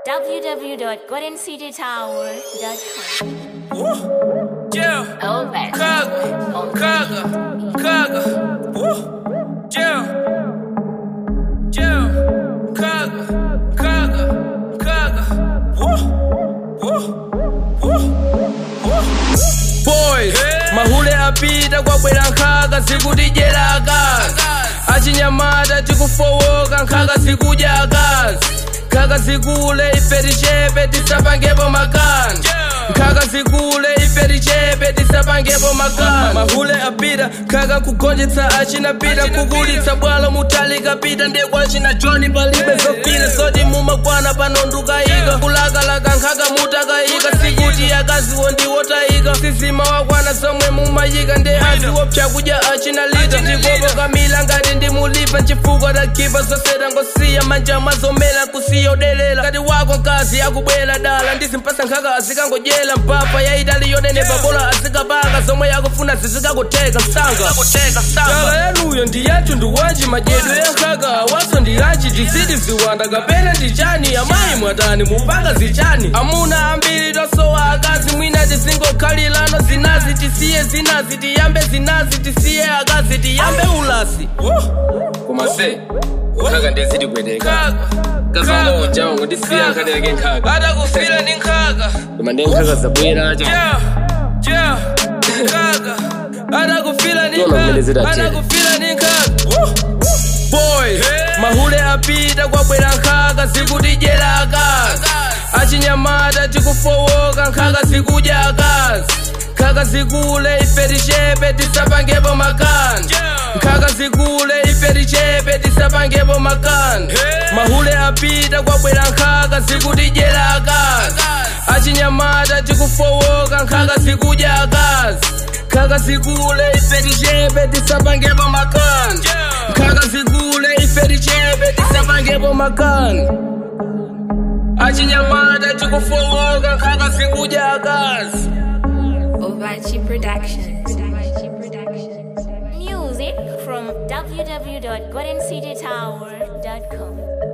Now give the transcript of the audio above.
www.goldencitytower.com. Yeah, Oh, that's kaga, kaga, kaga. Woo. Yeah, yeah, kaga, kaga, kaga. Woo, woo, woo, woo. Boys, mahule apita kwabwera nkhaga zikutijera akazi achinyamata tikufowoka nkhaga zikudya akazi nkhaga zikule ife tichepe tisapangepo makani nkhaga zikule ife tichepe tisapangepo makani mahule apita nkhaga kugonjetsa achinapita kukulitsa bwalo mutalikapita ndekwachina joni palibe zofile zoti mumakwana pano ndukayika kulakalaka nkhaga mutakayika sikuti akaziwo ndiwotayika sizima wakwana zomwe mumayika ndi aziwopsa kudya achinalita ndikopo kamila ngati ndimulipa nchifukwa tagiva zoseta ngosiya manja mwazomera kusiya udelela ngati wako mkazi akubwera dala ndizimpasa nkhaka azikangodyera mpapa yaitali yonenepa bola azikapanga zomwe yakufuna zizikakuteka msanga dala yanuyo ndi yathu ndiwanji madyedwe yankhaka waso ndi yachi tizidi ziwanda kapena ndi chani amayi mwatani mupanga zichani amuna ambiri tosowa akazi mwina tizingokhalirano zinazi tisiye zinazi tiyambe zinazi tisiye akazi tiyambe ulasi koma se nkhaka ndeziti kweteka kazango ujawo ndisiya nkhatereke nkhaka atakufira ndi nkhaka koma ndi nkhaka zabwera aja Yeah, yeah, nkhaka atakufira ndi Tona mmene zidatera. nkhaka atakufira ndi nkhaka boy mahule apita kwabwera nkhaka zikutijera akazi achinyamata tikufowoka nkhaka zikudya akazi nkhaka zikule ife tichepe tisapangepo makani nkhaka zikule ife tichepe tisapangepo makani mahule apita kwabwera nkhaka zikutijera akazi achinyamata tikufowoka nkhaka zikudya akazi nkhaka zikule ife tichepe tisapangepo makani nkhaka zikule ife tichepe tisapangepo makani achinyamata tikufowoka nkhaka zikudya akazi Ovachi Productions. Music from www.goldencitytower.com.